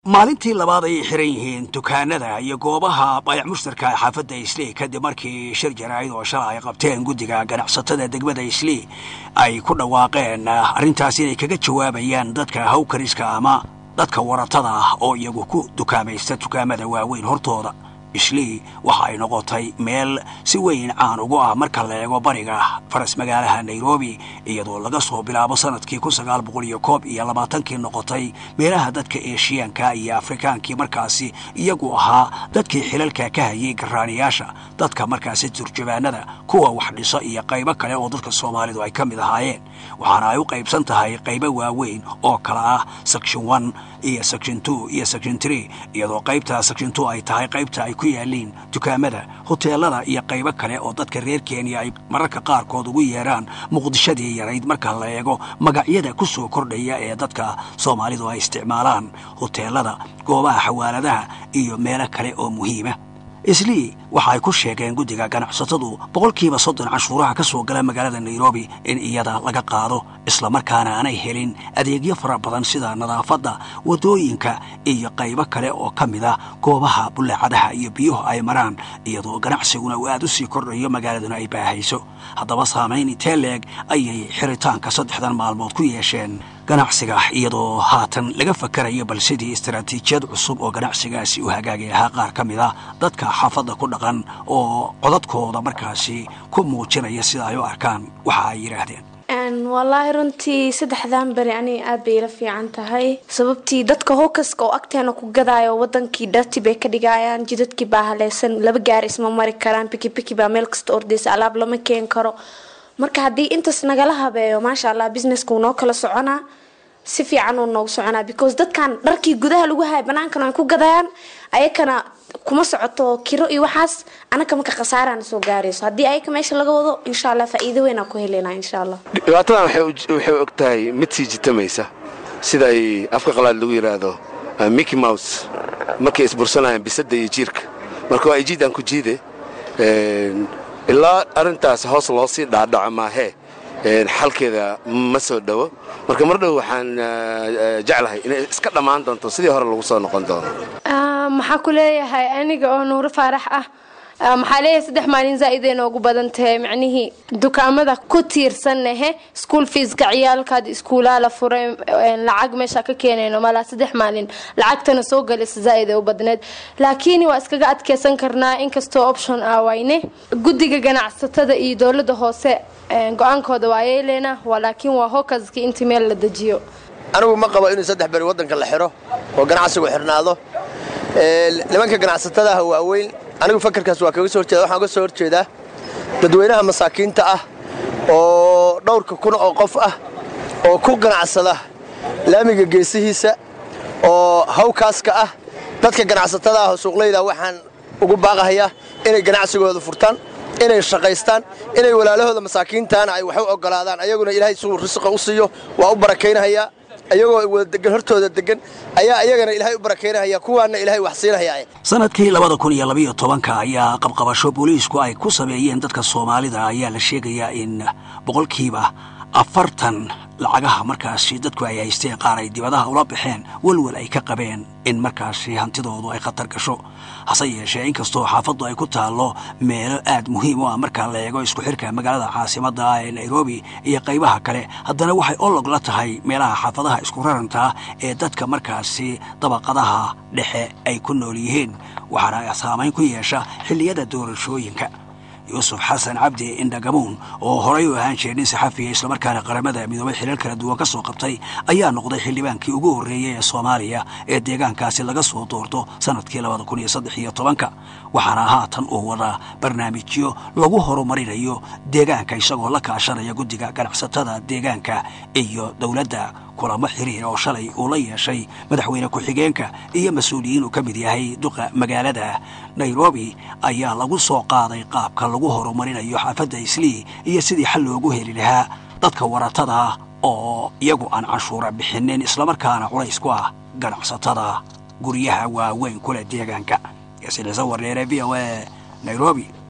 maalintii labaad ayay xiran yihiin dukaanada iyo goobaha bayac mushtarka xaafadda islii kadib markii shir jaraa'id oo shala ay qabteen guddiga ganacsatada degmada islii ay ku dhawaaqeen arrintaas inay kaga jawaabayaan dadka hawkariska ama dadka waratada ah oo iyagu ku dukaamaysta dukaamada waaweyn hortooda islii waxa ay noqotay meel si weyn caan ugu ah marka la eego bariga faras magaalaha nairobi iyadoo laga soo bilaabo sanadkii kun sagaal boqol iyo koob iyo labaatankii noqotay meelaha dadka eeshiyaanka iyo afrikaankii markaasi iyagu ahaa dadkii xilalka ka hayay garaaniyaasha dadka markaasi turjubaanada kuwa wax dhiso iyo qaybo kale oo dadka soomaalidu ay ka mid ahaayeen waxaana ay u qaybsan tahay qaybo waaweyn oo kala ah section one iyo section two iyo section tree iyadoo qaybta section two ay tahay qaybta ay ku yaaliin dukaamada hoteelada iyo qaybo kale oo dadka reer kenya ay mararka qaarkood ugu yeeraan muqdishadii yarayd marka la eego magacyada ku soo kordhaya ee dadka soomaalidu ay isticmaalaan hoteelada goobaha xawaaladaha iyo meelo kale oo muhiima islii waxa ay ku sheegeen guddiga ganacsatadu boqolkiiba soddon canshuuraha ka soo gala magaalada nairobi in iyada laga qaado islamarkaana aanay helin adeegyo fara badan sida nadaafadda waddooyinka iyo qaybo kale oo ka mid ah goobaha bullaacadaha iyo biyuhu ay maraan iyadoo ganacsiguna uu aad u sii kordhayo magaaladuna ay baahayso haddaba saamayn intee leeg ayay xiritaanka saddexdan maalmood ku yeesheen ganacsiga iyadoo haatan laga fakarayo bal sidii istaraatiijiyad cusub oo ganacsigaasi u hagaagi lahaa qaar ka mid ah dadka xaafadda ku dhaqan oo codadkooda markaasi ku muujinaya sida ay u arkaan waxa ay yidhaahdeen wallaahi runtii saddexdan beri aniga aad bay ila fiican tahay sababtii dadka howkaska oo agteena ku gadaayo wadankii dharti bay ka dhigayaan jidadkii baa haleysan laba gaari isma mari karaan bikibiki baa meel kasta ordaysa alaab lama keen karo marka haddii intaas nagala habeeyo maasha allah businesska wuu noo kala soconaa si fiican uu noogu soconaa because dadkan dharkii gudaha lagu haya banaankan ay ku gadayaan ayakana kuma socoto kiro iyo waxaas anaka marka khasaarana soo gaarayso haddii ayaka meesha laga wado insha allah faa'iido weynaa ku helaynaa insha allah dhibaatadan waxay og tahay mid sii jitamaysa sida ay afka qalaad lagu yidhaahdo mickey mouse markay isbursanayaan bisadda iyo jiirka marka waa ijiidaan ku jiide ilaa arrintaas hoos loo sii dhaadhaco maahee xalkeeda ma soo dhowo marka mar dhow waxaan jeclahay inay iska dhammaan doonto sidii hore lagu soo noqon doono maxaa ku leeyahay aniga oo nuuro faarax ah maxaa leeyahay saddex maalin zaa'idee noogu badan tahay macnihii dukaamada ku tiirsanahe school feeska ciyaalkaad iskuulaa la furay lacag meesha ka keenayno malaa saddex maalin lacagtana soo galaysa zaa'id ee u badneed laakiin waa iskaga adkeysan karnaa inkastoo option ah wayne guddiga ganacsatada iyo dowladda hoose go-aankooda waa yeeleena laakiin waa hokaskii intii meel la dejiyo anigu ma qabo inuu saddex beri waddanka la xiro oo ganacsigu xirnaado nimanka ganacsatadaha waaweyn anigu fakarkaas waa kaga soo horjeeda waxaan uga soo horjeedaa dadweynaha masaakiinta ah oo dhowrka kun oo qof ah oo ku ganacsada laamiga geesihiisa oo hawkaaska ah dadka ganacsatada ah oo suuqlayda waxaan ugu baaqahayaa inay ganacsigooda furtaan inay shaqaystaan inay walaalahooda masaakiintaana ay wax u ogolaadaan ayaguna ilaahay suu risqa u siiyo waa u barakaynahayaa ayagoo wadadegan hortooda degan ayaa ayagana ilaahay u barakaynahaya kuwaana ilaahay wax siinahayaa sanadkii labada kun iyo labayo tobanka ayaa qabqabasho booliisku ay ku sameeyeen dadka soomaalida ayaa la sheegayaa in boqolkiiba afartan lacagaha markaasi dadku ay haysteen qaar ay dibadaha ula baxeen welwel ay ka qabeen in markaasi hantidoodu ay khatar gasho hase yeeshee inkastoo xaafaddu ay ku taallo meelo aad muhiim u ah marka la eego isku xirka magaalada caasimadda ah ee nairobi iyo qaybaha kale haddana waxay olog la tahay meelaha xaafadaha isku rarantaa ee dadka markaasi dabaqadaha dhexe ay ku nool yihiin waxaana saamayn ku yeesha xilliyada doorashooyinka yuusuf xasan cabdi indhagamuun oo horay u ahaan jiray nin saxafiya islamarkaana qaramada midoobay xilal kala duwan ka soo qabtay ayaa noqday xildhibaankii ugu horreeyey ee soomaaliya ee deegaankaasi laga soo doorto sannadkii labada kun iyo saddex iyo tobanka waxaana haatan uu wadaa barnaamijyo lagu horumarinayo deegaanka isagoo la kaashanaya guddiga ganacsatada deegaanka iyo dowladda kulamo xiriir oo shalay uu la yeeshay madaxweyne ku-xigeenka iyo mas-uuliyiin uu ka mid yahay duqa magaalada nairobi ayaa lagu soo qaaday qaabka lagu horumarinayo xaafadda islii iyo sidii xal loogu heli lahaa dadka waratada oo iyagu aan canshuura bixinin islamarkaana culays ku ah ganacsatada guryaha waaweyn kule deegaanka yaasiin ciise warneere v o a nairobi